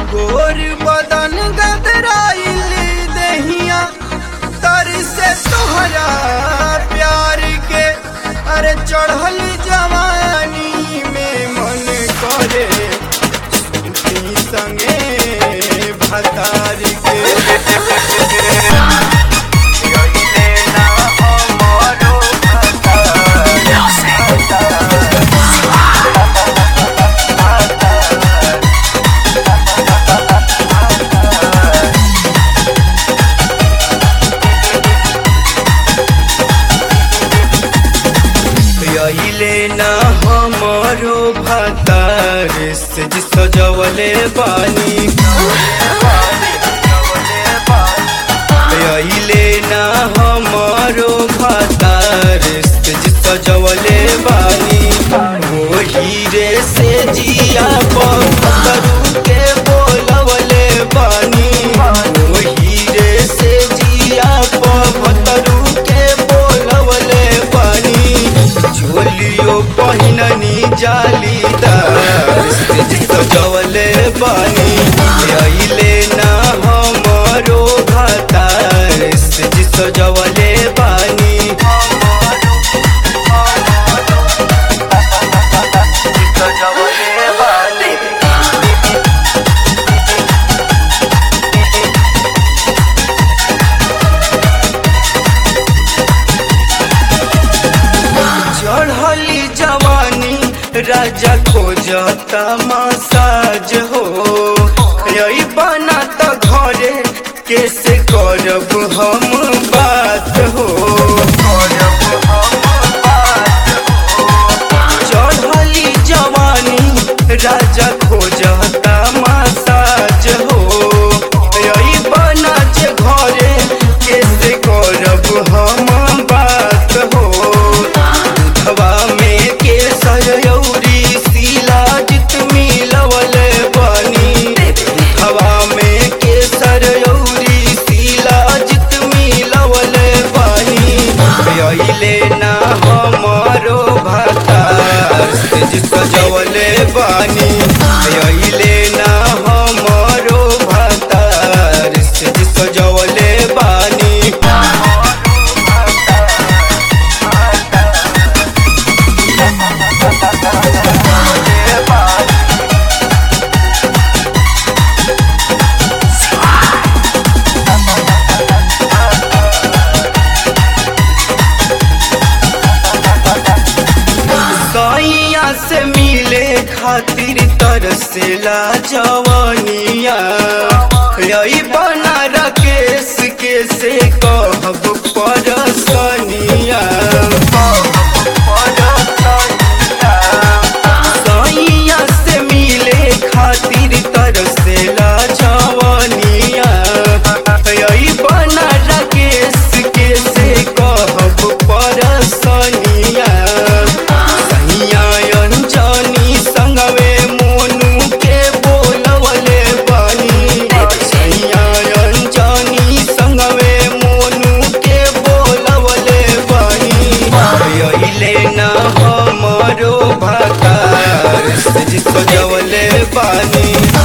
गोर बदन गदराइल दहिया तर से तोहरा प्यार के अरे चढ़ल जवानी में मन करे सूती संगे भतार के यही ना हमारो यहिले ना हमारो भतार से सजवले बानी यहिले ना हमारो भतार से सजवले बानी वो हीरे से जिया परू के बोलवले बानी वो हीरे से जिया परू के बोलवले बानी झोलियो पहिननी जालीदार सजवले बानी अइले ना हमारो घातार सजवले बानी सजवले बानी चढ़ली जवानी राजा खोजता मसाज हो यही बना तो घरे कैसे करब हम बात हो चढ़ली जवानी राजा खोजता मसाज हो यही बना जे घरे कैसे करब हम बात हो हवा में केसर यौरी शिलाजित मिलवल बानी हवा में केसर यौरी शिलाजित मिलवल बानी अइले ना हमारो भातार से सजवले बानी अइले ना हमारो भातार से सजवले बानी सैया से मिले खातिर तरसेला जवानिया यही बना राकेश के से कहब परसनिया सैया से मिले खातिर तरसेला जवानिया यही बना राकेश के से कहब परसनिया सैया अंजनी संगवे मोनू के बोलवले बानी सैया अंजनी संगवे मोनू के बोलवले बानी अइले ना हमारो भातार से सजवले बानी